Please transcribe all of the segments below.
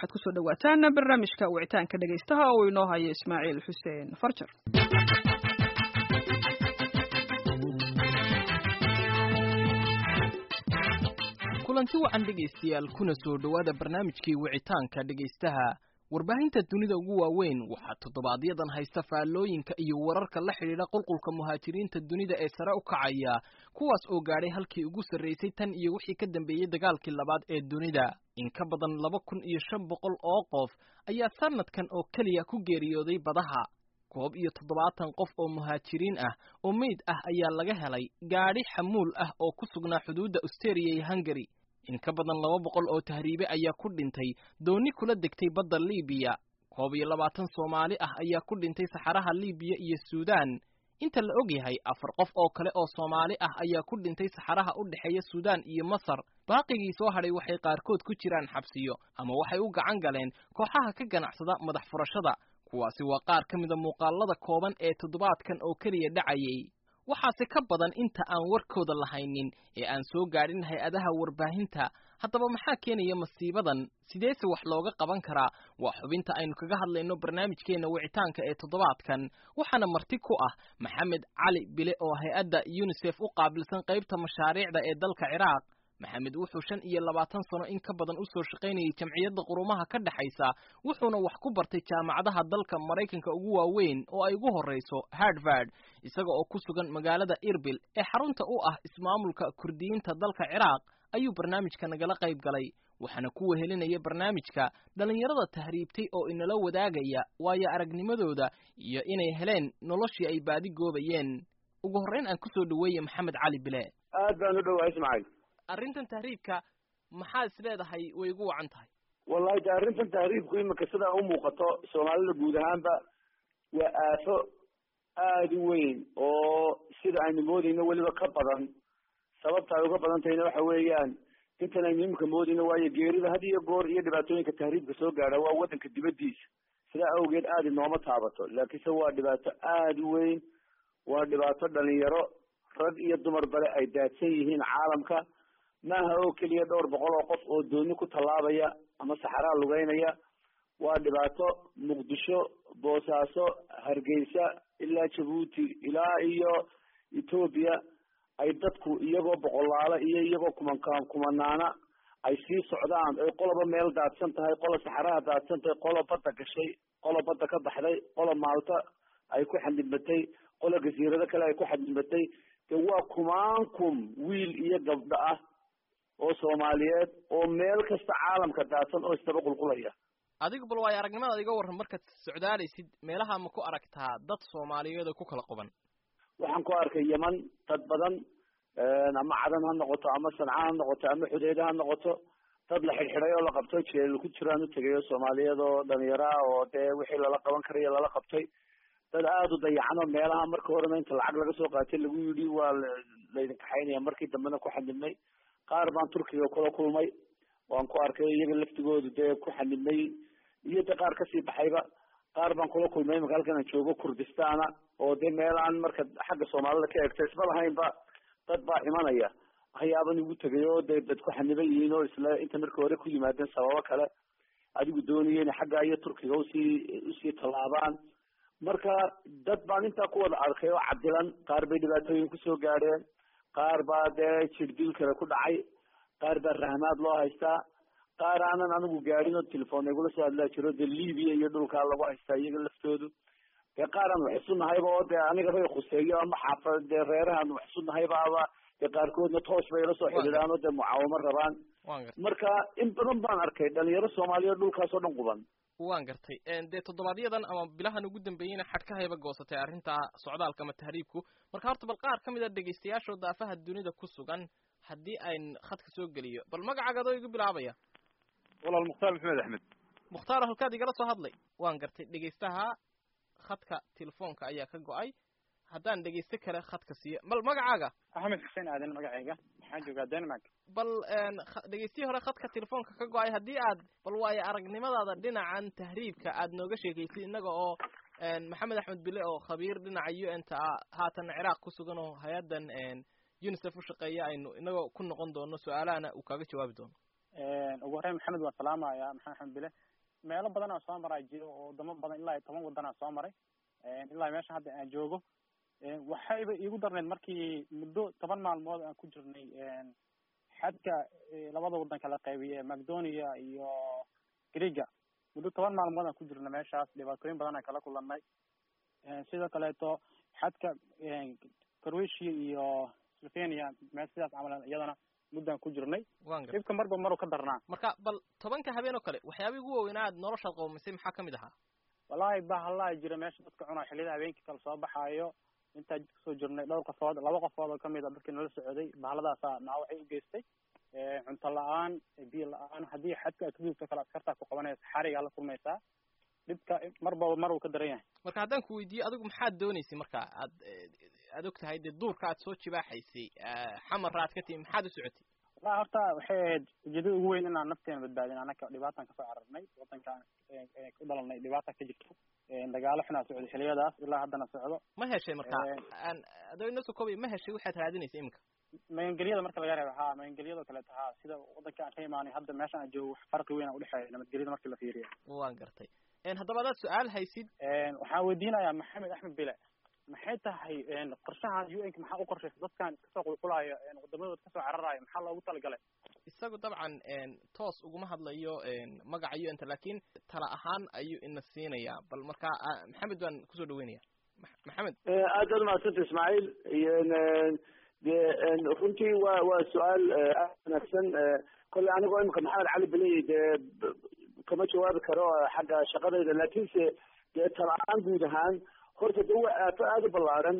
waxaad kusoo dhawaataan barnaamijka wicitaanka dhegaystaha oo inoo haya ismaaciil xuseen farjar kulanti wacan dhegaystayaal kuna soo dhowaada barnaamijkii wicitaanka dhegaystaha warbaahinta dunida ugu waaweyn waxaa toddobaadyaddan haysta faallooyinka iyo wararka la xidhiidha qulqulka muhaajiriinta dunida ee sare u kacaya kuwaas oo gaadhay halkii ugu sarraysay tan iyo wixii ka dambeeyey dagaalkii labaad ee dunida in ka badan laba kun iyo shan boqol oo qof ayaa sanadkan oo keliya ku geeriyooday badaha koob iyo toddobaatan qof oo muhaajiriin ah oo meyd ah ayaa laga helay gaadhi xamuul ah oo ku sugnaa xuduudda austeria iyo hungari in ka badan laba boqol oo tahriibe ayaa ku dhintay dooni kula degtay badda liibiya koob iyo labaatan soomaali ah ayaa ku dhintay saxaraha liibiya iyo suudaan inta la og yahay afar qof oo kale oo soomaali ah ayaa ku dhintay saxaraha u dhexeeya suudaan iyo masar baaqigii soo hadhay waxay qaarkood ku jiraan xabsiyo ama waxay u gacan galeen kooxaha ka ganacsada madax furashada kuwaasi waa qaar ka mida muuqaalada kooban ee toddobaadkan oo keliya dhacayay waxaase ka badan inta aan warkooda lahaynin ee aan soo gaadhin hay-adaha warbaahinta haddaba maxaa keenaya masiibadan sideese wax looga qaban karaa waa xubinta aynu kaga hadlayno barnaamijkeenna wicitaanka ee toddobaadkan waxaana marti ku ah maxamed cali bile oo hay-adda yunisef u qaabilsan qaybta mashaariicda ee dalka ciraaq maxamed wuxuu shan iyo labaatan sano in ka badan u soo shaqaynayay jamciyadda qurumaha ka dhexaysa wuxuuna wax ku bartay jaamacadaha dalka maraykanka ugu waaweyn oo ay ugu horrayso harvard isaga oo ku sugan magaalada irbil ee xarunta u ah ismaamulka kurdiyiinta dalka ciraaq ayuu barnaamijka nagala qayb galay waxaana ku wehelinaya barnaamijka dhallinyarada tahriibtay oo inala wadaagaya waayo aragnimadooda iyo inay heleen noloshii ay baadi goobayeen ugu horrayn aan kusoo dhaweeye maxamed cali bile aad baan u dhowahay ismaaciil arrintan tahriibka maxaa is leedahay way ugu wacan tahay wallahi de arrintan tahriibku imika sidaa u muuqato soomaalida guud ahaanba waa aafo aada u weyn oo sida aynu moodayno weliba ka badan sababta ay uga badan tahayna waxa weeyaan intan aynu imika moodayno waayo geerida had iyo goor iyo dhibaatooyinka tahriibka soo gaadha waa waddanka dibaddiisa sidaa awgeed aada inooma taabato laakiinse waa dhibaato aada u weyn waa dhibaato dhalinyaro rag iyo dumar bale ay daadsan yihiin caalamka maaha oo keliya dhowr boqol oo qof oo dooni ku tallaabaya ama saxaraa lugeynaya waa dhibaato muqdisho boosaaso hargeysa ilaa jabuuti ilaa iyo etoobiya ay dadku iyagoo boqolaalo iyo iyagoo kumankaan kumanaana ay sii socdaan ay qoloba meel daadsan tahay qola saxaraha daadsan tahay qola badda gashay qola badda ka baxday qola maalta ay ku xadidbatay qola gasiirado kale ay ku xadidbatay de waa kumaankum wiil iyo gabdho ah oo soomaaliyeed oo meel kasta caalamka daadsan oo isdaba qulqulaya adigu bal waayo aragnimadaad iga warran markaad socdaalaysid meelaha ma ku aragtaa dad soomaaliyeed oo ku kala quban waxaan ku arkay yeman dad badan ama cadan ha noqoto ama sanca ha noqoto ama xudeede ha noqoto dad la xidhxidhay oo la qabto jeel ku jiraan utegayo soomaaliyeed oo dhalinyaro ah oo dee wixii lala qaban karayo lala qabtay dad aada u dayacan oo meelaha marka horena inta lacag laga soo qaatay lagu yidhi waa laydin kaxaynaya markii dambena ku xanibnay qaar baan turkiga kula kulmay waan ku arkay iyaga laftigoodu dee ku xanibnay iyo de qaar kasii baxayba qaar baan kula kulmay imaka halkan aan joogo kurdistana oo de meel aan marka xagga soomaalida ka egto isma lahaynba dad baa imanaya waxyaaban igu tegay oo de dad ku xaniban yihiin oo isla inta markii hore ku yimaadeen sababo kale adigu doonaya inay xagga iyo turkiga usii usii tallaabaan marka dad baan intaa ku wada arkay oo cadilan qaar bay dhibaatooyin kusoo gaadheen qaar baa dee jirdil kale ku dhacay qaar baa rahmaad loo haystaa qaar aanan anigu gaadhin oo telefoon igula soo hadlaa jiro dee libiya iyo dhulkaa lagu haystaa iyaga laftoodu dee qaar aan wax isu nahayba oo dee anigabay khuseeyo ama xaafa dee reerahaan wax isu nahayba aba dee qaarkoodna toos bay ila soo xidhiidhaan oo dee mucaawamo rabaan marka in badan baan arkay dhalinyaro soomaaliyeed dhulkaas oo dhan quban waan gartay dee toddobaadyaddan ama bilahan ugu dambeeyeyna xadhkahayba goosatay arrinta socdaalka ama tahriibku marka horta bal qaar ka mid a dhegaystayaashoo daafaha dunida ku sugan haddii ayn khadka soo geliyo bal magacaaga adoo igu bilaabaya walaal mukhtaar maxamed axmed mukhtaar halkaad igala soo hadlay waan gartay dhegaystaha khadka telefoonka ayaa ka go-ay haddaan dhegaysto kale khadka siiyo bal magacaaga axmed xuseen aadan magacayga waxaan joogaa denmark bal dhegaystihii hore khadka telefoonka ka go-ay haddii aad bal waayo aragnimadaada dhinacan tahriibka aad nooga sheegaysid innaga oo maxamed axmed bile oo khabiir dhinaca u n ta ah haatan ciraaq ku sugan oo hay-addan unicef u shaqeeya aynu inagoo ku noqon doono su-aalahana uu kaaga jawaabi doono ugu horreyn maxamed waan salaamaya maxamed axmed bile meelo badan aan soo maraa jiro oo wadamo badan ilaa iyo toban wadan aan soo maray ilaa meesha hadda aan joogo waxayba iigu darneyd markii muddo toban maalmood aan ku jirnay xadka labada wadan kala qaybiye macdonia iyo greega muddo toban maalmood aan ku jirnay meeshaas dhibaatooyin badan aan kala kulanay sidoo kaleeto xadka croatia iyo slovenia meel sidaas camal iyadana muddaan ku jirnay wan gar dhibka marba maru ka darnaa marka bal tobanka habeen oo kale waxyaabihii ugu waaweynaa aad noloshaad qoomisay maxaa kamid ahaa wallahi bahallaa jira meesha dadka cunaa xilliyada habeenkii kala soo baxaayo intaa jid kasoo jirnay dhowr qofood laba qofood oo kamid a dadkii nala socday bahalladaasaa naawacay u geystay cunto la-aan biyo la-aan haddii xadka aad ka gudubto kale askartaa ku qabanaysa xarigaa la kulmaysaa dhibka marbaba mar uu ka daran yahay marka haddaan ku weydiiyo adigu maxaad dooneysay marka aad aad og tahay dee duurka aad soo jibaaxaysay xamarra aad ka timi maxaad u socotay wallahi horta waxay ahayd ujeedada ugu weyn inaan nafteena badbaadin anaka dhibaataan kasoo cararnay wadankaan ku dhalanay dhibaata ka jirto dagaalo xunaa socday xiliyadaas ilaa haddana socdo ma heshay marka aan adoo inoo soo koobay ma heshay waxaad raadinaysa iminka magangelyada marka laga reebo ha magangelyada kaleeto ha sida wadanka aan ka imaanay hadda meeshan aan joogo wax farqi weyn a udhexeeya nabadgelyada markii la fiiriyo waan gartay haddaba adaad su-aal haysid waxaan weydiinayaa maxamed axmed bile maxay tahay qorshahan u n ka maxaa u qorshaysa dadkan iska soo qulqulaayo wadamadooda kasoo cararaayo maxaa loogu talagalay isagu dabcan toos uguma hadlayo magaca u n ta lakin tala ahaan ayuu ina siinayaa bal marka maxamed baan kusoo dhaweynaya maxamed aad baad umahadsanta ismaaciil de runtii wa waa su-aal aad wanaagsan kolle anigoo imika maxamed cali beley dee kama jawaabi karo xagga shaqadayda lakinse dee tala-aan guud ahaan horta de waa aafo aada u ballaaran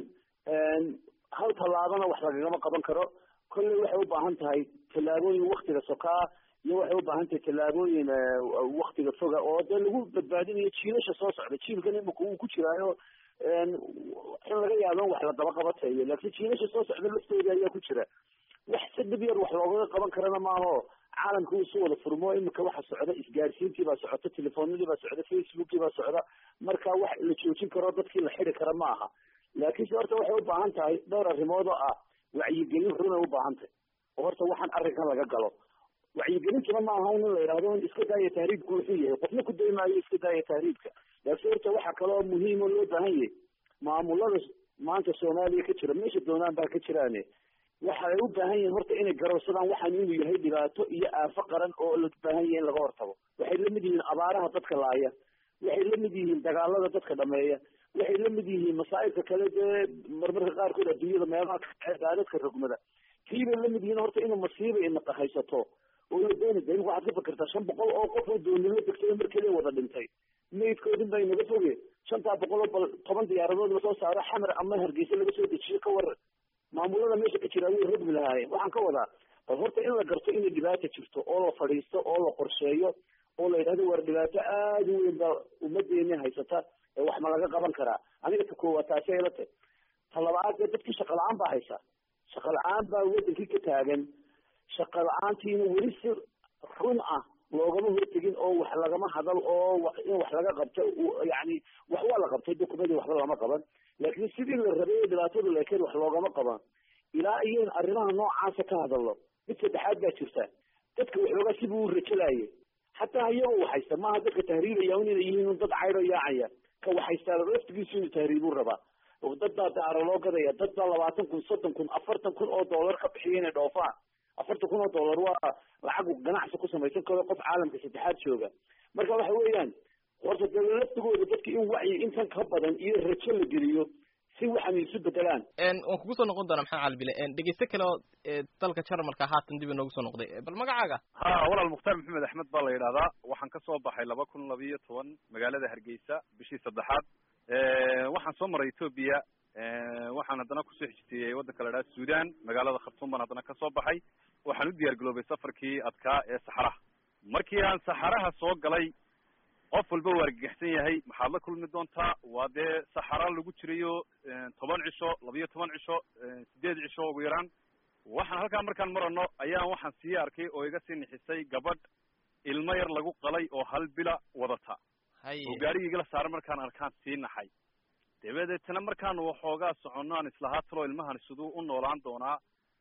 hal tallaabana wax lagagama qaban karo kolley waxay u baahan tahay tallaabooyin waktiga sokaa iyo waxay u baahan tahay tallaabooyin waktiga foga oo dee lagu badbaadinayo jiilasha soo socda jiilkan imika uu ku jiraayo in laga yaabo in wax la daba qabatayo laakiin jiilasha soo socda laftooda ayaa ku jira wax si dhib yar wax loogaga qaban karana maaho caalamka uu isu wada furmo imika waxa socda isgaarsiintii baa socota telefoonadii baa socda facebookii baa socda marka wax la joojin karo dadkii la xidi kara ma aha laakiinse horta waxay u baahan tahay dhowr arrimood oo ah wacyigelin runay u baahan tahay oo horta waxaan arrinkan laga galo wacyigelintuna ma aha in la yidhahdo in iska daaya tahriibku wuxuu yahay qofna ku daymaayo iska daaya tahriibka laakiin horta waxaa kaloo muhiim oo loo baahan yahay maamulada maanta soomaaliya ka jira meesha doonaan baa ka jiraane waxay u baahan yihiin horta inay garowsadaan waxaan inuu yahay dhibaato iyo aafo qaran oo la baahan yahay in laga hortago waxay la mid yihiin abaaraha dadka laaya waxay la mid yihiin dagaalada dadka dhameeya waxay la mid yihiin masaa'ibka kale dee marmarka qaarkood adduunyada meelaha daadadka rogmada kiibay la mid yihiin horta inuu masiiba inaqa haysato oo la dooni da imika waxaad ka fikirtaa shan boqol oo qof oo doonimo degtay mar keliya wada dhintay maydkoodin baa inaga foge shantaa boqol oo bal toban diyaaradood lasoo saaro xamar ama hargeysa laga soo dejiyo ka waran maamulada meesha ka jira way rogmi lahaayeen waxaan ka wadaa bal horta in la garto inay dhibaata jirto oo la fadhiisto oo la qorsheeyo oo la yidhahdo war dhibaato aada u weyn baa ummadeeni haysata ee wax ma laga qaban karaa aniga ta koowaad taasi ayla tahy ta labaad dee dadkii shaqa la-aan baa haysa shaqa la-aan baa wadankii ka taagan shaqa la-aantiina weli si run ah loogama hortegin oo wax lagama hadal oo in wax laga qabto yani wax waa la qabtay dukumadii waxba lama qaban laakiin sidii la rabay ee dhibaatadu leekeen wax loogama qaban ilaa iyo in arrimaha noocaasa ka hadallo mid saddexaad baa jirta dadka waxoogaa sibuu u rajalaayay xataa iyagoo waxaysta maaha dadka tahriibaya inay yihiin dad caydho yaacaya ka waxaystaa laftigiisu inuu tahriibuu rabaa dad baa daaro loo gadaya dad baa labaatan kun soddon kun afartan kun oo dollar ka bixiya inay dhoofaan afartan kun oo dollar waa lacag ganacsi ku samaysan karo qof caalamka saddexaad jooga marka waxa weeyaan horta dee laftigooda dadka in wacyi intan ka badan iyo rajo la geliyo si waxan isu bedelaan waan kugu soo noqon doonaa maxamed calibile dhegeyste kale oo dalka jarmalka haatan dib inoogu soo noqday bal magacaaga ha walaal mukhtaar maxamed axmed baa la yidhahdaa waxaan ka soo baxay laba kun labiyo toban magaalada hargeysa bishii saddexaad waxaan soo maray ethoobia waxaan haddana kusoo xijteeyey waddanka la idhaha sudan magaalada khartuum baan haddana kasoo baxay waxaan u diyaar garoobay safarkii adkaa ee saxaraha markii aan saxaraha soo galay qof walba waa argagaxsan yahay maxaad la kulmi doontaa waa dee saxara lagu jirayo toban cisho labiyo toban cisho sideed cisho ugu yaraan waxaan halkaa markaan marano ayaan waxaan sii arkay oo iga sii nixisay gabadh ilmo yar lagu qalay oo hal bila wadata oo gaarigii igala saaran markaan arkaan sii naxay dabadeetana markaan waxoogaa soconno aan islahaa talo ilmahan siduu u noolaan doonaa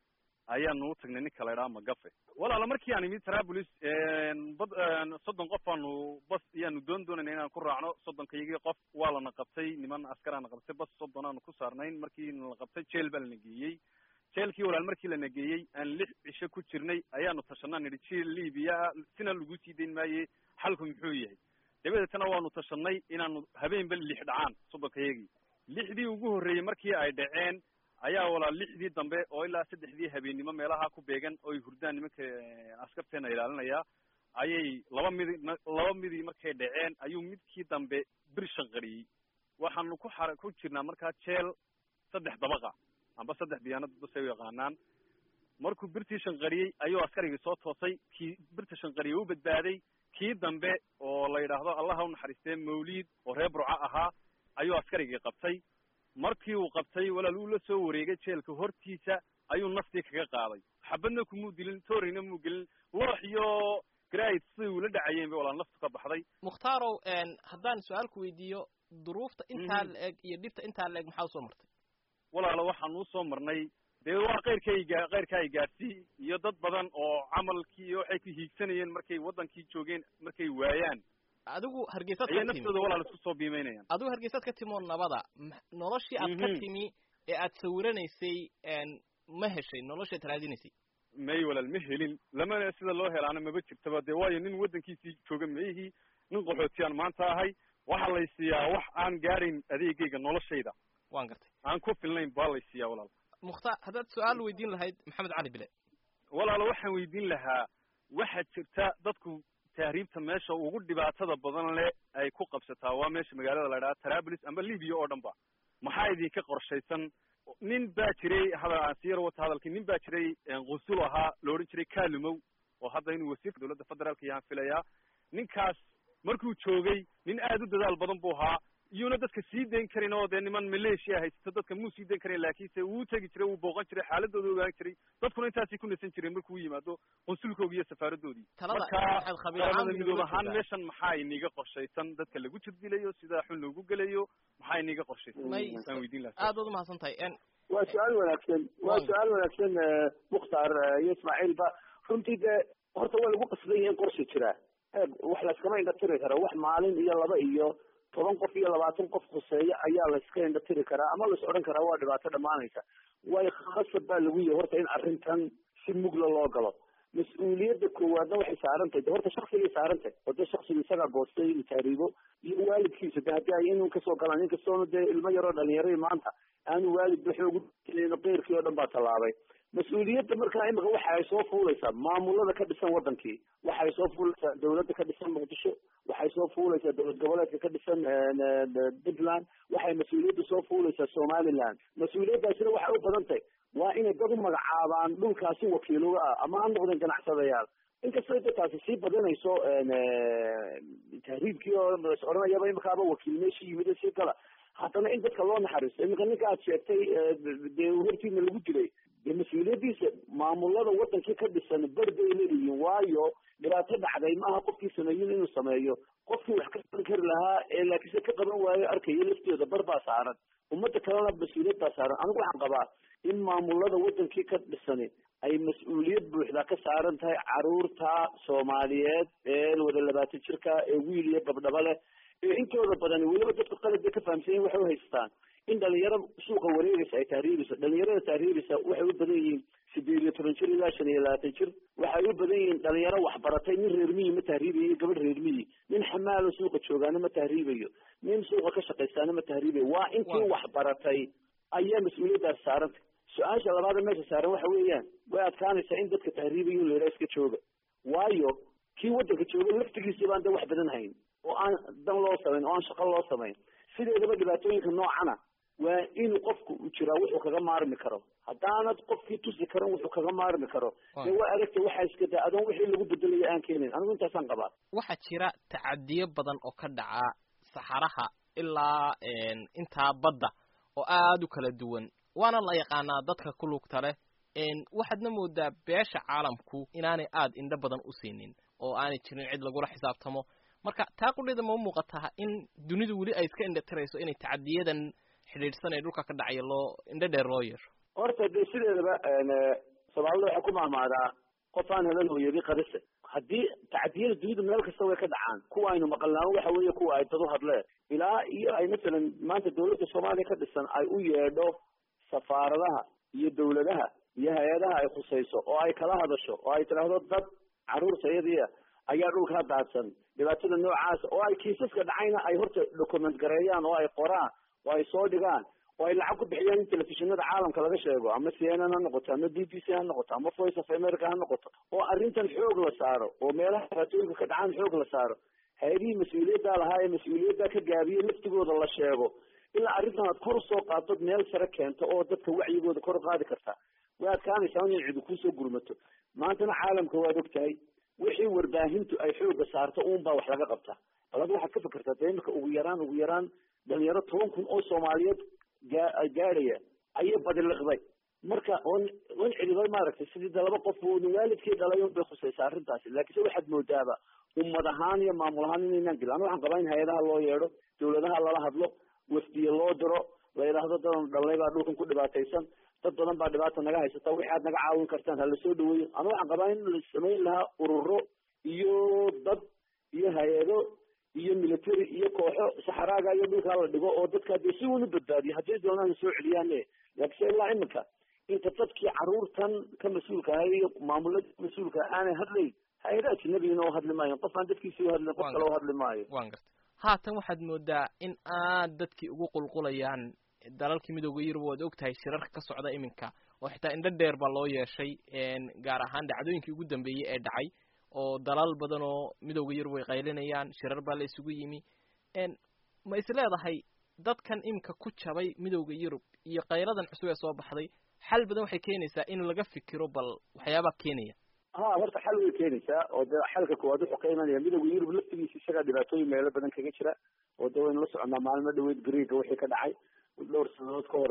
ayaanu u tagnay ninka la idhaha magafe walaala markii aan imid trablis bad soddon qof aanu bas iyaanu doon doonayna inaan ku raacno soddonka iyagii qof waa lana qabtay niman askaraana qabtay bas soddon aanu ku saarnayn markii la qabtay jeel baa lana geeyey jeelkii walaal markii lana geeyey aan lix cisho ku jirnay ayaanu tashanaa nidhi jeel libiya sina lagu sii dayn maaye xalku muxuu yahay dabadeetana waanu tashanay inaanu habeenba lix dhacaan soddonka iyagii lixdii ugu horreeyey markii ay dhaceen ayaa walaal lixdii dambe oo ilaa saddexdii habeennimo meelaha ku beegan oo ay hurdaan nimanka askarteena ilaalinaya ayay laba midi laba midii markay dhaceen ayuu midkii dambe bir shanqariyey waxaanu ku xara ku jirnaa markaa jeel saddex dabaqa amba saddex biyaanad basay u yaqaanaan markuu birtii shanqariyey ayuu askarigii soo toosay kii birta shanqariyey u badbaaday kii dambe oo la yidhaahdo allaha u naxariistee mawliid oo reer burco ahaa ayuu askarigii qabtay markii uu qabtay walaal uu la soo wareegay jeelka hortiisa ayuu naftii kaga qaaday xabadna kumuu dilin toorina muu gelin loox iyo grid siday ula dhacayeen bay walaal naftu ka baxday mukhtarow haddaan su-aal ku weydiiyo duruufta intaa la eg iyo dhibta intaa la eg maxaa usoo martay walaalo waxaan usoo marnay dee waa keyrkayga keyrka ay gaadhsii iyo dad badan oo camalkii iyo waxay ku hiigsanayeen markay waddankii joogeen markay waayaan adigu hargeysaad ayay ka timi naftooda walaal isku soo biimeynayaan adigu hargeysaad ka timi oo nabada ma- noloshii aad ka Mhm. timi ee aad sawiranaysay ma heshay noloshaad raadinaysay may walaal ma helin lamana sida loo helaana maba jirtaba dee waayo nin waddankiisii jooga maihii nin qaxootiyaan maanta ahay waxaa lay siiyaa wax aan gaadhayn adeegayga noloshayda waan gartay aan ku filnayn baa lay siiyaa walaal mukhtaar haddaad su-aal weydiin lahayd maxamed cali bile walaalo waxaan weydiin lahaa waxaa jirta dadku tahriibta meesha ugu dhibaatada badan le ay ku qabsataa waa meesha magaalada la idhaha trablis amba libya oo dhan ba maxaa idinka qorshaysan nin baa jiray hadal aan sii yar wata hadalkii nin baa jiray qusul ahaa la odhan jiray kalumow oo hadda inuu wasiirka dowladda federaalka yaan filayaa ninkaas markuu joogay nin aad u dadaal badan buu ahaa iyuuna dadka sii dayn karin oo dee niman maleeshiya haysto dadka muu sii dayn karin laakiinse wuu tegi jiray wuu booqan jiray xaaladooda ogaan jiray dadkuna intaasay ku nasan jireen markuu yimaado qunsulkoogi iyo safaaradoodii talada marka waxaad khabiir ahaan qaramada midoob inooga ahaan jeedaa. meeshan maxaa iniga qorshaysan dadka lagu jirdilayo sida xun loogu gelayo maxaa iniga qorshaysan may aan weydiin lahaa aad baad umahadsan tahay n waa su-aal wanaagsan waa Waaw. su-aal wanaagsan eh, mukhtaar eh, iyo ismaaciilba runtii dee horta waa lagu qasban yahay in qorsha jiraa eeg wax layskama indhatiri kara wax maalin iyo laba iyo toban qof iyo labaatan qof khuseeya ayaa layska indhatiri karaa ama lais odhan karaa waa dhibaato dhammaanaysa waayo khasab baa lagu yahay horta in arrintan si mugla loo galo mas-uuliyadda koowaadna waxay saaran tahay de horta shaksigay saaran tahay oo dee shaksiga isagaa goostay inuu taariibo iyo waalidkiisa de haddii ay inuu kasoo galaan inkastoona dee ilmo yaroo dhalinyaray maanta aanu waalidba xoog uno keyrkii oo dhan baa tallaabay mas-uuliyadda markaa imika waxa ay soo fuulaysaa maamulada ka dhisan wadankii waxay soo fuulaysaa dawladda ka dhisan muqdisho waxay soo fuulaysaa dowlad goboleedka ka dhisan puntland waxay mas-uuliyadda soo fuulaysaa somaliland mas-uuliyaddaasina waxay u badan tahay waa inay dad u magacaabaan dhulkaasi wakiiloga ah ama ha noqdeen ganacsadayaal inkastoo dadkaasi sii badanayso tahriibkii oo is odhanayaba imikaaba wakiil meeshii yimid sii gala haddana in dadka loo naxariisto iminka ninka aad sheegtay dee hortiina lagu dilay dee mas-uuliyaddiisa maamulada wadankii ka dhisan ber bay leeyihiin waayo dhibaato dhacday maaha qofkii sameeyin inuu sameeyo qofkii wax ka qaban kari lahaa ee laakiinse ka qaban waayo arkayo laftooda bar baa saaran ummadda kalena mas-uuliyad baa saaran anigu waxaan qabaa in maamulada wadankii ka dhisani ay mas-uuliyad buuxda ka saaran tahay caruurta soomaaliyeed ee wada labaatan jirka ee wiil iyo gabdhaba leh ee intooda badani weliba dadka qalabka ka fahamsan yihin waxay uhaystaan in dhalinyaro suuqa wareegaysa ay tahriibeyso dhalinyarada tahriibeysa waxay u badan yihiin sideed iyo toban jir ilaa shan iyo labaatan jir waxay u badan yihiin dhalinyaro waxbaratay nin reer miyi ma tahriibayo iyo gabadh reer miyi nin xamaalo suuqa joogaana ma tahriibayo nin suuqa ka shaqaystaana ma tahriibayo waa intii waxbaratay ayaa mas-uuliyaddaas saarantay su-aasha labaada meesha saaran waxa weeyaan way adkaanaysaa in dadka tahriibayo in la yidhaha iska jooga waayo kii waddanka jooga laftigiisa baan de wax badan hayn oo aan dan loo samayn oo aan shaqo loo samayn sideedaba dhibaatooyinka noocana waa in qofku uu jiraa wuxuu kaga maarmi karo haddaanad qofkii tusi karan wuxuu kaga maarmi karo dee waa adagta waxaa iska daa adoon wixii lagu bedelayo aan keenayn anigu intaasaan qabaa waxaa jira tacadiyo badan oo ka dhaca saxaraha ilaa intaa badda oo aada u kala duwan waana la yaqaanaa dadka ku lugta leh waxaadna moodaa beesha caalamku inaanay aada indho badan u siinin oo aanay jirin cid lagula xisaabtamo marka taa qudhida ma muuqataa in dunidu weli ay iska indhatirayso inay tacadiyadan xidhiidhsan ee dhulka ka dhacaya loo indho dheer loo yeesho horta dee sideedaba soomaalida waxay ku mahmaadaa qof aan helan hooyadi qarise haddii tacdiyada dunida meel kasta way ka dhacaan kuwa aynu maqalnaan waxa weeye kuwa ay dad u hadleen ilaa iyo ay masalan maanta dawladda soomaaliya ka dhisan ay u yeedho safaaradaha iyo dawladaha iyo hay-adaha ay khusayso oo ay kala hadasho oo ay tidhaahdo dad caruurta iyadiia ayaa dhulkaa daadsan dhibaatada noocaasa oo ay kiisaska dhacayna ay horta document gareeyaan oo ay qoraan oo ay soo dhigaan oo ay lacag ku bixiyaan in telefishinada caalamka laga sheego ama c n n ha noqoto ama b b c ha noqoto ama voice of america ha noqoto oo arrintan xoog la saaro oo meelaha dhibaatooyinka ka dhacaan xoog la saaro hay-adihii mas-uuliyaddaa lahaa ee mas-uuliyaddaa ka gaabiye laftigooda la sheego ilaa arrintan aad kor usoo qaadod meel sare keento oo dadka wacyigooda kor u qaadi kartaa way adkaanaysaa in cidi kusoo gurmato maantana caalamka waad og tahay wixii warbaahintu ay xooga saarto uun baa wax laga qabtaa bal ad waxaad ka fikirtaa de imika ugu yaraan ugu yaraan dhalinyaro toban kun oo soomaaliyeed gaa gaadhaya ayay badiliqday marka on on celibay maaragtay sidii de laba qof waalidkii dhalay un bay khusaysaa arrintaasi laakiinse waxaad moodaaba ummad ahaan iyo maamul ahaan inaynaan gelin ana waxaan qabaa in hay-adaha loo yeedho dawladaha lala hadlo wafdiye loo diro la yidhaahdo dadan dhalnay baa dhulkan ku dhibaataysan dad badan baa dhibaata naga haysata wixi aad naga caawin kartaan hala soo dhaweeyo ana waxaan qabaa in la samayn lahaa ururo iyo dad iyo hay-ado iyo military iyo kooxo saxaraaga iyo dhulkaa la dhigo oo dadkaa dee si uunu badbaadiyo hadday doonaan soo celiyaane laakiinse ilaa iminka inta dadkii caruurtan ka mas-uulka ahay iyo maamulada mas-uulka aanay hadlayn hay-ada ajnabigina oo hadli maayo qof aan dadkiisi uhadlin qof kale u hadli maayo wan garta haatan waxaad moodaa in aad dadkii ugu qulqulayaan dalalkii midooda yurub waad og tahay shirarka ka socda iminka oo xitaa indho dheer baa loo yeeshay gaar ahaan dhacdooyinkii ugu dambeeyey ee dhacay oo dalal badan oo midooda yurub ay qaylinayaan shirar baa la isugu yimi ma is leedahay dadkan iminka ku jabay midooda yurub iyo qayladan cusub ee soo baxday xal badan waxay keenaysaa in laga fikiro bal waxyaabaa keenaya ha horta xal way keenaysaa oo de xalka koowaad wuxuu ka imanaya midooda yurub laftigiisa isagaa dhibaatooyin meelo badan kaga jira oo de waynu la soconaa maalmo dhaweyd greega wixii ka dhacay dhowr sanadood ka hor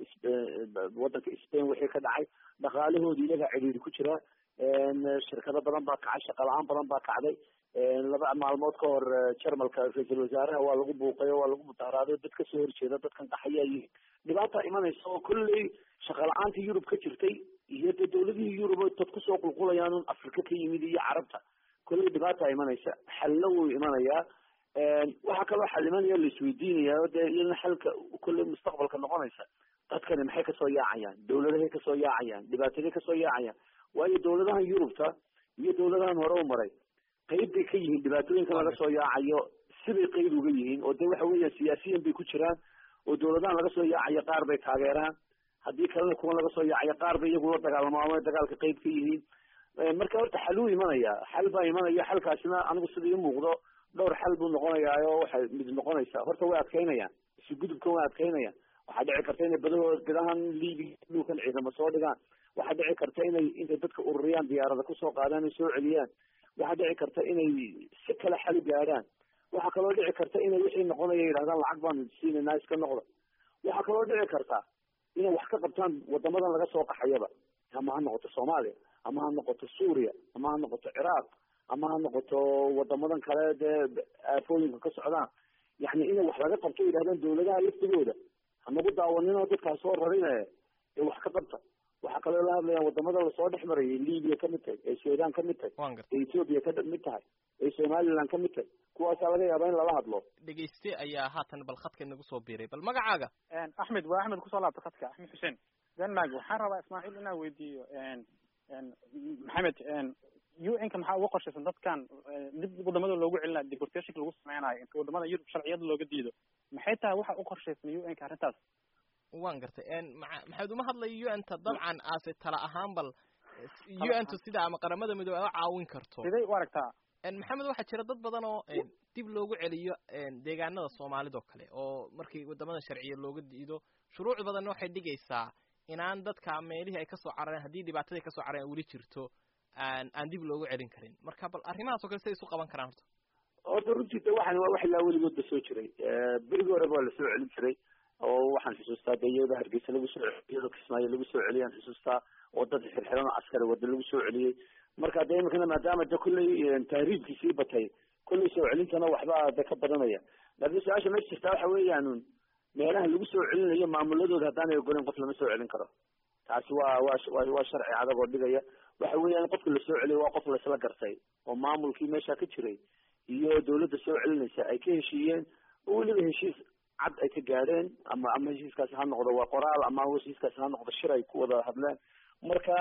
waddanka spain wixii ka dhacay dhaqaalahoodi iyagaa cidhiiri ku jira shirkado badan baa kacay shaqa la-aan badan baa kacday laba maalmood ka hor jarmalka ra-iisul wasaaraha waa lagu buuqay oo waa lagu mutaharaaday dad kasoo horjeeda dadkan qaxayaa yihin dhibaata imanaysa oo kolley shaqa la-aanta yurub ka jirtay iyo de dawladihii yurub o dad kusoo qulqulayaan un afrika ka yimid iyo carabta kolley dhibaata imanaysa xallo wuu imanayaa waxaa kaloo xal imanaya la isweydiinaya o dee iyadana xalka kolley mustaqbalka noqonaysa dadkani maxay kasoo yaacayaan dawladahay kasoo yaacayaan dhibaataday kasoo yaacayaan waayo dawladahan yurubta iyo dawladahan hore u maray qayb bay ka yihiin dhibaatooyinka laga soo yaacayo sibay qayb uga yihiin oo de waxa weeyaan siyaasiyan bay ku jiraan oo dawladahan laga soo yaacayo qaar bay taageeraan haddii kalena kuwa laga soo yaacayo qaar bay iyagu la dagaalamaamo dagaalka qayb ka yihiin marka horta xal uu imanaya xal baa imanaya xalkaasina anigu sida ii muuqdo dhowr xal buu noqonayaa oo waxay mid noqonaysaa horta way adkaynayaan isu gudubkan way adkaynayaan waxaa dhici karta inay badahood bidahan liibiga dhulkan ciidamo soo dhigaan waxaa dhici karta inay intay dadka ururiyaan diyaarada kusoo qaadaan ay soo celiyaan waxaa dhici karta inay si kale xal u gaadhaan waxaa kaloo dhici karta inay wixii noqonaya yidhahdaan lacag baanu siinaynaa iska noqda waxaa kaloo dhici karta inay wax ka qabtaan wadamadan laga soo qaxayaba ama ha noqoto soomaaliya ama ha noqoto suuriya ama ha noqoto ciraaq ama ha noqoto wadamadan kale dee aafooyinka ka socdaan yani inay wax laga qabto yidhahdaan dawladaha laftigooda hanagu daawaninoo dadkaa soo rarine ee wax ka qabta waxaa kaloo la hadlayaan wadamada lasoo dhex marayay libiya kamid tahay ee sudan kamid tahay ee ethoopia kamid tahay ee somaliland kamid tahay kuwaasaa laga yaabaa in lala hadlo dhegeyste ayaa haatan bal khadka inagu soo biiray bal magacaaga axmed waa axmed kusoo laabta khadka axmed xuseen denmark waxaan rabaa ismaaciil inaan weydiiyo maxamed u n ka maxaa uga qorshaysan dadkan dib wadamada loogu celinayo deportationka lagu sameynayo inta wadamada yurub sharciyada looga diido maxay tahay waxa u qorshaysan u n ka arrintaas wan gartay maa maxamed uma hadlayo u n ta dabcan aase tala ahaan bal u n tu sida ama qaramada midoobe a caawin karto siday u aragtaa maxamed waxaa jira dad badan oo dib loogu celiyo deegaanada soomaalida oo kale oo markii wadamada sharciya looga diido shuruuc badanna waxay dhigaysaa inaan dadka meelihii ay kasoo carareen haddii dhibaatadii kasoo carareen weli jirto aan aan dib loogu celin karin marka bal arrimahaas o kale siday isu qaban karaan horta horta runtii de waxan waa wax ilaa weligoodba soo jiray berigii horeba waa lasoo celin jiray oo waxaan xusuustaa de iyadoo hargeysa lagu soo iyadoo kismaayo lagu soo celiyaan xusuustaa oo dad xirxiran oo askari wada lagu soo celiyey marka de imikana maadaama de kulley tahriibkii sii batay kulley soo celintana waxba de ka badanaya laakiin su-aasha meesha jirtaa waxa weeyaan meelaha lagu soo celinayo maamuladooda haddaanay ogoleyn qof lama soo celin karo taasi waa waa waa waa sharci adag oo dhigaya waxa weeyaan qofka lasoo celiyo waa qof laisla gartay oo maamulkii meesha ka jiray iyo dawladda soo celinaysa ay ka heshiiyeen oo weliba heshiis cad ay ka gaadheen ama ama heshiiskaasi ha noqdo waa qoraal ama heshiiskaasi ha noqdo shir ay ku wada hadleen marka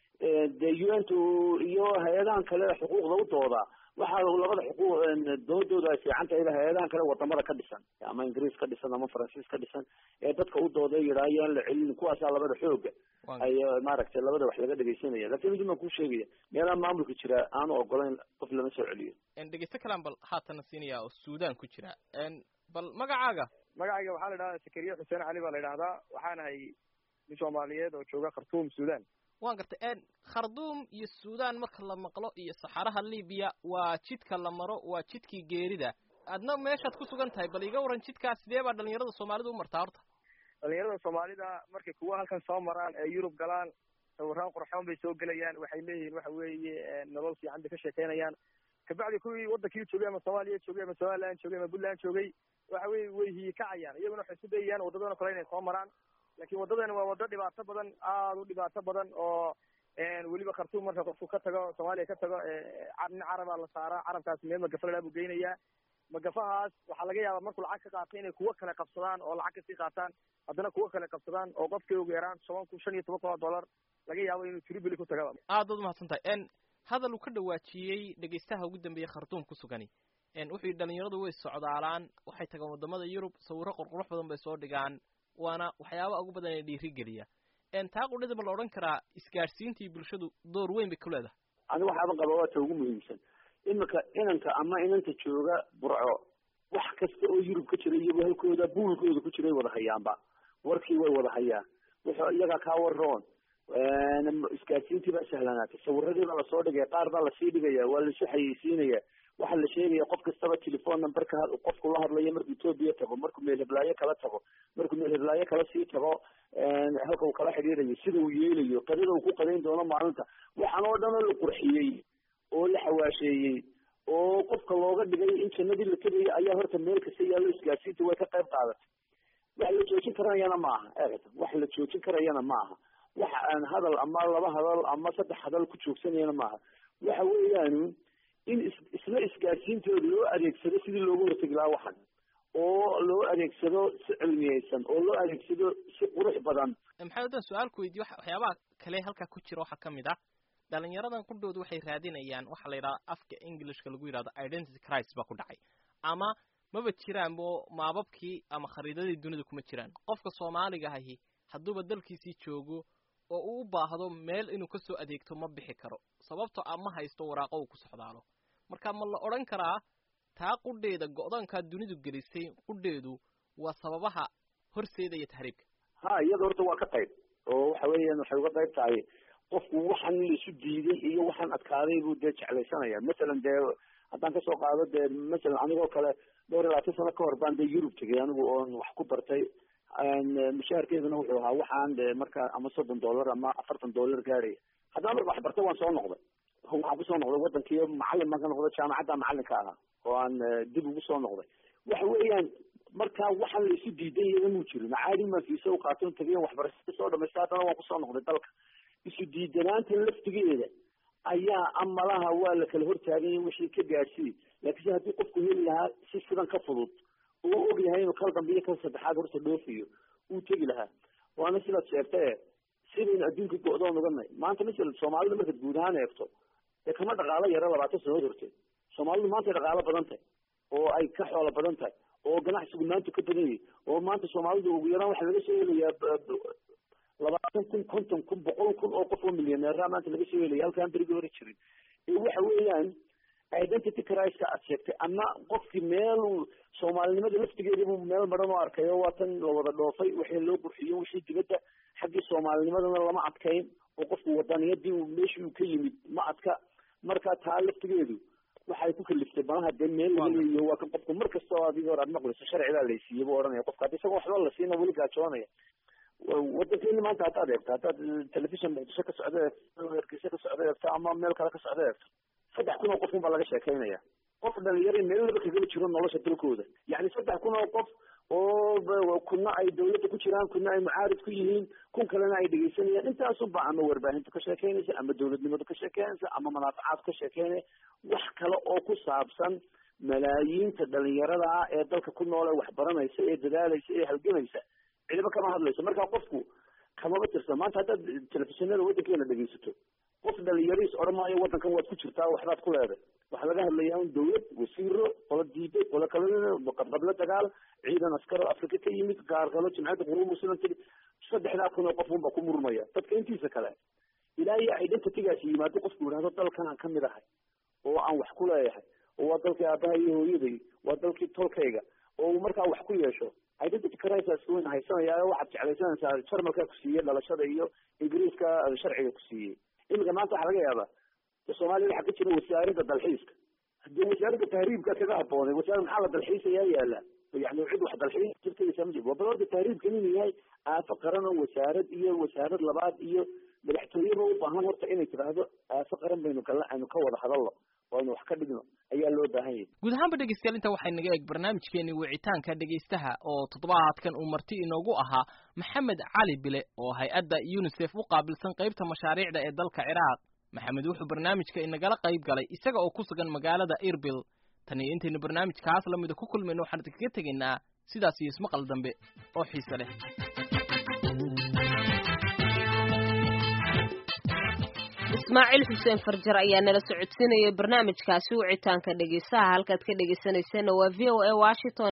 dee u n tu iyo hay-adahan kale xuquuqda u dooda waxaa labada xuquuq doodooda ay fiican tahay hay-adahan kale wadamada ka dhisan ama ingiriis ka dhisan ama faransiis ka dhisan ee dadka u dooda yidhaa yaan la celin kuwaasaa labada xooga ay maaragtay labada wax laga dhegeysanaya lakin mid baan kuu sheegaya meelaha maamulka jira aanu ogolayn qof lama soo celiyo dhegeysto kalaan bal haatana siinaya oo suudan ku jira bal magacaaga magacayga waxaa la idhahdaa sakariye xuseen cali baa la idhahdaa waxaanahay nin soomaaliyeed oo jooga khartuum suudan waan gartay kharduum iyo suudan marka la maqlo iyo saxaraha libiya waa jidka la maro waa jidkii geerida adna meeshaad ku sugan tahay bal iga waran jidkaas sidee baa dhalinyarada soomaalida u martaa horta dhalinyarada soomaalida markay kuwa halkan soo maraan ee yurub galaan sawiraan qurxoon bay soo gelayaan waxay leeyihiin waxa weeye nolol fiican bay ka sheekeynayaan kabacdi kuwii wadankii joogay ama soomaaliya joogay ama somaliland joogay ama puntland joogay waxa weye way hiyikacayaan iyaguna waxay isku dayayaan wadadana kale inay soo maraan lakin waddadani waa waddo dhibaato badan aada u dhibaato badan oo weliba khartuum marka qofku ka tago soomaaliya ka tago nin carabaa la saaraa carabkaasi meel magafalala buu geynayaa magafahaas waxaa laga yaabaa markuu lacag ka qaato inay kuwo kale qabsadaan oo lacag kasii qaataan haddana kuwo kale qabsadaan oo qofkii ugu yaraan toban kun shan iyo toban kun oo dollar laga yaabo inuu tribili ku tagaba aad baad umahadsan tahay hadal uu ka dhawaajiyey dhegeystaha ugu dambeeyey khartuum ku sugani wuxuu yidhi dhalinyaradu way socdaalaan waxay tagaan wadamada yurub sawirro qurqurux badan bay soo dhigaan waana waxyaaba ugu badan ee dhiirigeliya taa qudhida ma la odhan karaa isgaadhsiintii bulshadu door weyn bay ku leedahay ani waxaaban qaba waa ta ugu muhiimsan iminka inanka ama inanta jooga burco wax kasta oo yurub ka jira iyago halkooda buulkooda ku jiray wada hayaanba warkii way wada hayaan wuxuu iyaga kaa waroon isgaadsiintii baa sahlanaatay sawiradii baa lasoo dhigaya qaar baa lasii dhigaya waa lasu xayeysiinaya waxaa la sheegaya qof kastaba telephone numberka qofku la hadlayo markuu ethoopia tago markuu meel heblaayo kala tago markuu meel heblaayo kala sii tago halka uu kala xidhiirayo sida uu yeelayo qadada uu ku qadayn doono maalinta waxaan oo dhan oo la qurxiyey oo la xawaasheeyey oo qofka looga dhigay in jannadii la tegayo ayaa horta meel kasta yaallo isgaadsiinta way ka qayb qaadatay wax la joojin karayana ma aha eegata wax la joojin karayana ma aha waxa aan hadal ama laba hadal ama saddex hadal ku joogsanayana maaha waxa weeyaan in is isla isgaadsiintooda loo adeegsado sidii looga hortegi lahaa waxan oo loo adeegsado si cilmiyeysan oo loo adeegsado si qurux badan maxamed haddaan su-aal ku weydiyo waxyaabaha kale halkaa ku jira waxaa kamid ah dhalinyaradan qudhooda waxay raadinayaan waxaa la yidhahda afka englishka lagu yidhahdo identity crisis baa ku dhacay ama maba jiraan bo maababkii ama khariidadii dunida kuma jiraan qofka soomaaliga ahi hadduuba dalkiisii joogo oo uu u baahdo meel inuu kasoo adeegto ma bixi karo sababtoo a ma haysto waraaqo uu ku socdaalo marka ma la odhan karaa taa qudheeda go-doonkaa dunidu gelisay qudheedu waa sababaha horseedaya tahriibka ha iyada horta waa ka qayb oo waxa weeyaan waxay uga qayb tahay qofku waxan laisu diiday iyo waxaan adkaaday buu dee jeclaysanaya masalan dee haddaan kasoo qaado dee masalan anigoo kale dhowr iyo labaatan sano ka hor baan dee yurub tegay anigu oon wax ku bartay mushaharkeeduna wuxuu ahaa waxaan de marka ama soddon dollar ama afartan dollar gaadhaya haddana marka wax bartay waan soo noqday waxaan kusoo noqday wadankii macalin baan ka noqday jaamacadda macalinka ahaa oo aan dib ugu soo noqday waxa weeyaan marka waxaan la isu diidan yahay muu jirin caadi maan fiisa u qaaton tagayen waxbarashada soo dhamaysta haddana waan kusoo noqday dalka isu diidanaanta laftigeeda ayaa amalaha waa la kala hortaaganya wixii ka gaadhsiiy laakiinse haddii qofku heli lahaa si sidan ka fudud oo og yahay inuu kal dambe iyo kal saddexaad horta dhoofiyo uu tegi lahaa waana sidaad sheegtae sidaynu adduunka go-doon uganay maanta masala soomaalida markaad guud ahaan eegto dee kama dhaqaalo yaro labaatan sanood horteed soomaalidu maantay dhaqaalo badan tahay oo ay ka xoolo badan tahay oo ganacsigu maanta ka badan yahay oo maanta soomaalidu ugu yaraan waxaa laga soo helayaa labaatan kun konton kun boqol kun oo qof oo milyaneera maanta laga soo helaya halkaan berigi hore jirin ee waxa weeyaan identity criska aad sheegtay ama qofkii meel soomaalinimada laftigeedibu meel maran oo arkayo waa tan la wada dhoofay wixii loo qurxiyo wixii dibadda xaggii soomaalinimadana lama adkayn oo qofku wadaniyadii meeshii uu ka yimid ma adka marka taa laftigeedu waxay ku kaliftay banaha dee meel laga leeyaho waa kan qofku mar kasta oo adigi hor aad maqlayso sharcigaa laysiiye bu ohanaya qofka haddi isagoo waxba la siina weli gaajoonaya wadankeeni maanta haddaad eegto haddaad telefishon muqdisho ka socda eegto hargeysa ka socda eegto ama meel kale ka socda eegto saddex kun oo qofun baa laga sheekaynaya qof dhalinyaro meel laba kagala jiro nolosha dalkooda yacni saddex kun oo qof oo kuna ay dawladda ku jiraan kuna ay mucaarid ku yihiin kun kalena ay dhegeysanayaan intaasunba ama warbaahinta ka sheekeynaysa ama dawladnimada ka sheekeynaysa ama manaafacaad ka sheekeynaya wax kale oo ku saabsan malaayiinta dhalinyarada ah ee dalka ku nool ee waxbaranaysa ee dadaalaysa ee halgamaysa cidiba kama hadlayso marka qofku kamaba tirsan maanta haddaad telefishinada waddankeena dhegeysato qof dhalinyariis odhan maayo waddankan waad ku jirtaa waxbaad ku leeday waxaa laga hadlayaa un dawlad wasiiro qola diiday qola kale qabqablo dagaal ciidan askaro afrika ka yimid gaargalo jimciyadda quruub muslim tiri saddexdaa kun oo qof unba ku murmaya dadka intiisa kale ilaa iyo identitygaasi yimaado qofku yidhahdo dalkan aan kamid ahay oo aan wax ku leeyahay oo waa dalkii aabaha iyo hooyaday waa dalkii tolkayga oo uu markaa wax ku yeesho identity crisis weyn haysanaya waxaad jeclaysanaysaa jarmalka ku siiyey dhalashada iyo ingiriiska sharciga ku siiyey iminka maanta waxaa laga yaabaa soomaaliyada waxaa ka jira wasaaradda dalxiiska hadii wasaaradda tahriibka kaga haboonay wasaarad maxaa la dalxiisayaa yaala yani cid wax dalxiis jirtaysa ma jiro bal horta tahriibkan inuu yahay aafo qaran oo wasaarad iyo wasaarad labaad iyo madaxtooyeba u baahan horta inay tidhaahdo aafo qaran baynu kala aynu ka wada hadalno oo aynu wax ka dhigno ayaa loo baahan yahay guud ahaanba dhegeystayaal inta waxay naga eeg barnaamijkeeni wicitaanka dhegeystaha oo toddobaadkan uu marti inoogu ahaa maxamed cali bile oo hay-adda unisef u qaabilsan qaybta mashaariicda ee dalka ciraaq maxamed wuxuu barnaamijka inagala qayb galay isaga oo ku sugan magaalada irbil tan iyo intaynu barnaamijkaas lamida ku kulmayno waxaan idinkaga tegaynaa sidaas iyo ismaqal dambe oo xiise leh ismaaciil xuseen farjar ayaa nala socodsiinayay barnaamijkaasi wicitaanka dhegeystaha halkaad ka dhegeysanayseena waa v o a washington